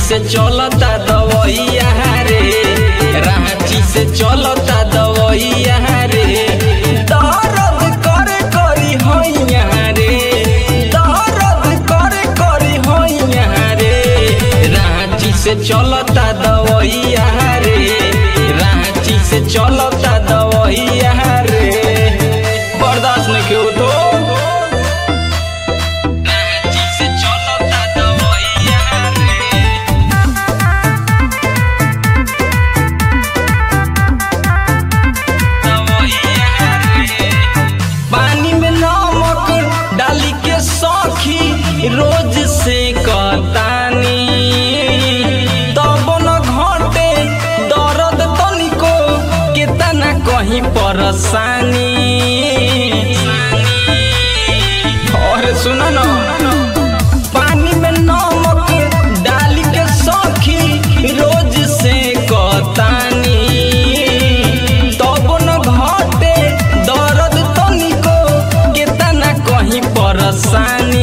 से चलता दवैया रे रांची से चलता दवैया रे दर्द करे करी हैया रे दर्द करे करी हैया रे रांची से चलता दवैया रे रांची से चलता दवैया रे बर्दाश्त नहीं क्यों तो रांची से चलता दवैया रे पानी में नमक डाली के सौखी रोज से कतानी तब न घटे दर्द तनिको केतना कहीं परेशानी और सुनो न पानी में नमक डाली के सौखी रोज से कतानी तब न घटे दर्द तनिको केतना कहीं परेशानी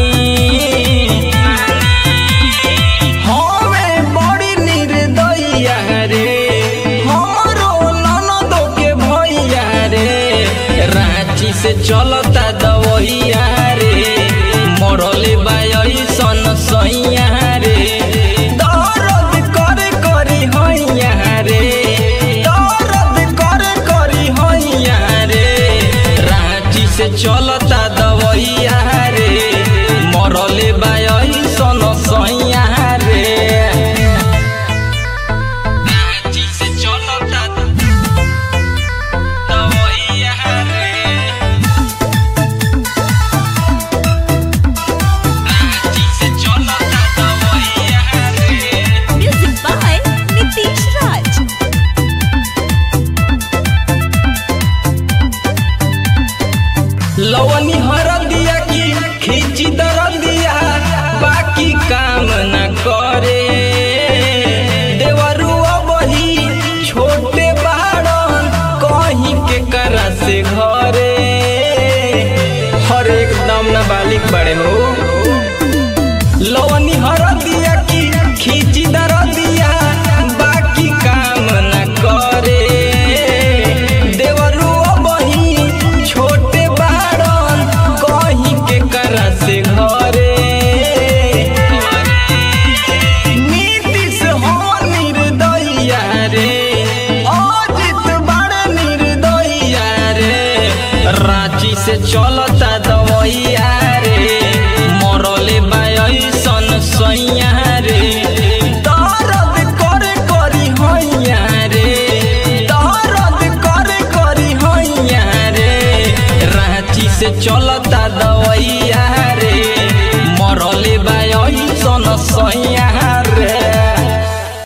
हमें बड़ी निर्दयिया रे हमरो ननदो के भैया रे रांची से चलता दवैया रे मरले बाई सन सैया रे दर्द करे करी हैया रे दर्द करे करी हैया रे रांची से चलता दवैया रे मरले बाई सन सैया रे रांची से चलता दवैया रे रांची से चलता दवैया रे Music by Nitish Raj. लवनी हर दिया की खींची दर दिया बाकी काम न करे देवरुआ बही छोटे बाड़न कहीं के करा से घरे हर एक दम न बालिक बड़े हो लवनी हर दिया की खींची दर दिया बाकी काम न करे देवरुआ बही छोटे बाड़न कहीं के करा से घरे नीतीश हो निर्दयिया रे अजित बड़ निर्दयिया रे रांची से चलता दवैया रे मरले बाई सन सैया रे दर्द करे करी हैया रे दर्द करे करी हैया रे रांची से चलता